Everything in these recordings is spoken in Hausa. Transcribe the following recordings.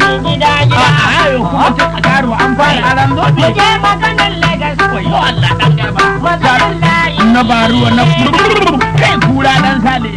gida a gida. ayo kuma ta karo an fara aran Mu zobe je maganar Legas. wayo Allah dan garba Maganar layi. na baruwa na kai kura dan sale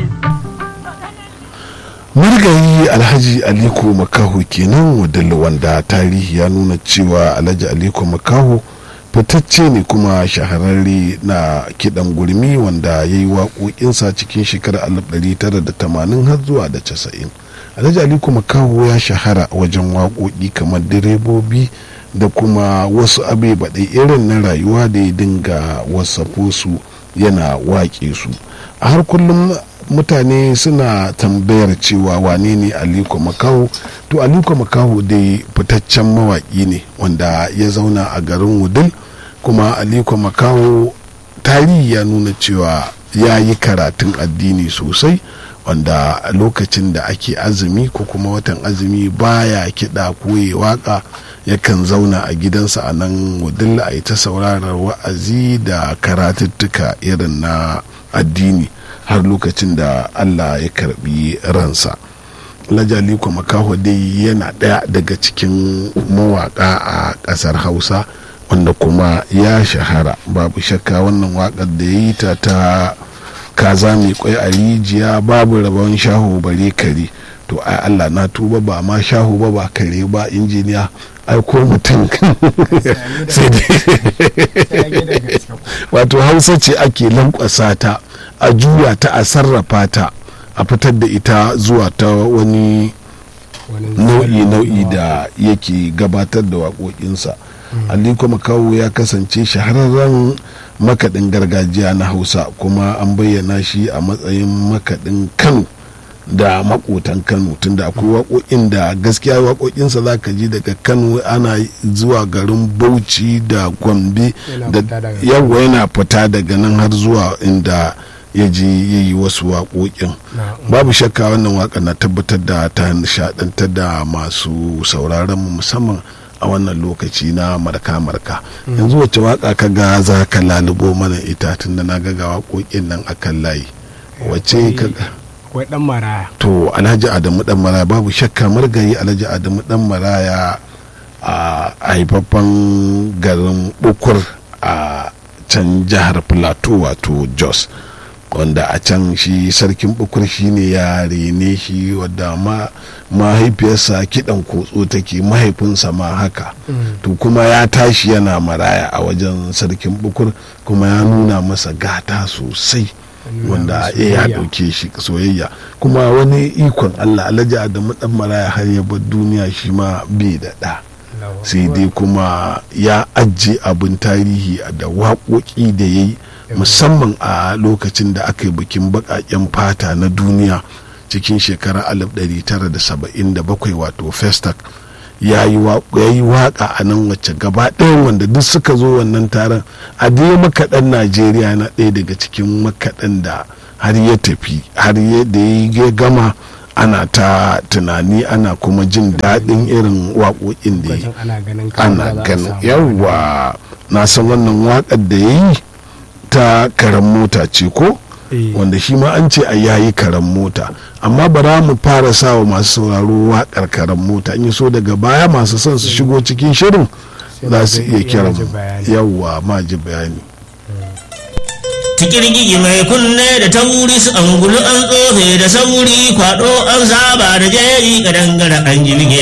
marigayi alhaji aliko makaho kenan wadalla wanda tarihi ya nuna cewa alhaji aliko makaho fitacce ne kuma shahararre na kidan gurmi wanda ya yi waƙoƙinsa cikin shekarar 1980 har zuwa da 90 alhaji aliko makaho ya shahara wajen waƙoƙi kamar direbobi da kuma wasu abe baɗai irin na rayuwa da ya dinga wasafo su yana waƙe su a har kullum mutane suna tambayar cewa wane ne aliko makaho to aliko makaho dai fitaccen mawaƙi ne wanda ya zauna a garin wudil kuma aliko makaho tarihi ya nuna cewa ya yi karatun addini sosai wanda a lokacin da ake azumi ko kuma watan azumi baya kiɗa ko ya waka yakan zauna a gidansa a nan wudil a yi ta sauraron wa'azi da karatuttuka irin na addini har lokacin da allah ya karbi ransa lajaliko makaho dai yana ɗaya daga cikin mawaƙa a ƙasar hausa wanda kuma ya shahara babu shakka wannan waƙar da ya yi ta ta kaza mai kwai a rijiya babu rabon shaho bare kare to ai allah na tuba ba ma shaho ba ba kare ba injiniya ai ko mutum sai dai wato hausa ce ake lankwasa ta a juya ta a sarrafa ta a fitar da ita zuwa ta wani nau'i nau'i da yake gabatar da waƙoƙinsa aliko makawo ya kasance shahararren makaɗin gargajiya na hausa kuma an bayyana shi a matsayin makaɗin kano da makotan kano tunda akwai waƙoƙin da gaskiya waƙoƙinsa za ka ji daga kano ana zuwa garin bauchi da gombe da yawa yana fita daga nan har zuwa inda ya je ya yi wasu waƙoƙin babu shakka wannan waƙa na tabbatar da ta nishaɗantar da masu sauraron mu musamman a wannan lokaci na marka-marka yanzu wacce waƙa ka ga za ka lalubo mana ita tun da na ga waƙoƙin nan akan layi wacce ka ga akwai dan maraya to alhaji adamu dan maraya babu shakka margayi alhaji adamu dan maraya a haifaffen garin bukur a can jihar plateau wato jos wanda a can shi sarkin bukur shi ne ya rene shi wadda ma mahaifiyarsa kidan kotso take mahaifinsa ma haka to kuma ya tashi yana maraya a wajen sarkin bukur kuma ya nuna masa gata sosai wanda ya dauke shi soyayya kuma wani ikon allah alhaji adamu dan maraya har ya bar duniya shi ma bai da ɗa sai dai kuma ya ajiye abin tarihi da waƙoƙi da ya yi musamman a lokacin da aka yi bikin baƙaƙen fata na duniya cikin shekarar 1977 wato festac ya yi waƙa a nan wacce gaba ɗaya wanda duk suka zo wannan taron a dai makaɗan najeriya na ɗaya daga cikin makaɗan da har ya tafi har da ya gama ana ta tunani ana kuma jin daɗin irin waƙoƙin da ya ana ganin yawwa na san wannan waƙar da ya yi ta karen mota ce ko wanda shi ma an ce a yayi karen mota amma bara mu fara sa wa masu sauraro waƙar karen mota in so daga baya masu son su shigo cikin shirin za su iya kiran yawwa ma ji bayani tikirgigi mai kunne da tauri su angulu an tsofe da sauri kwado an saba da jeri kadangare an jirge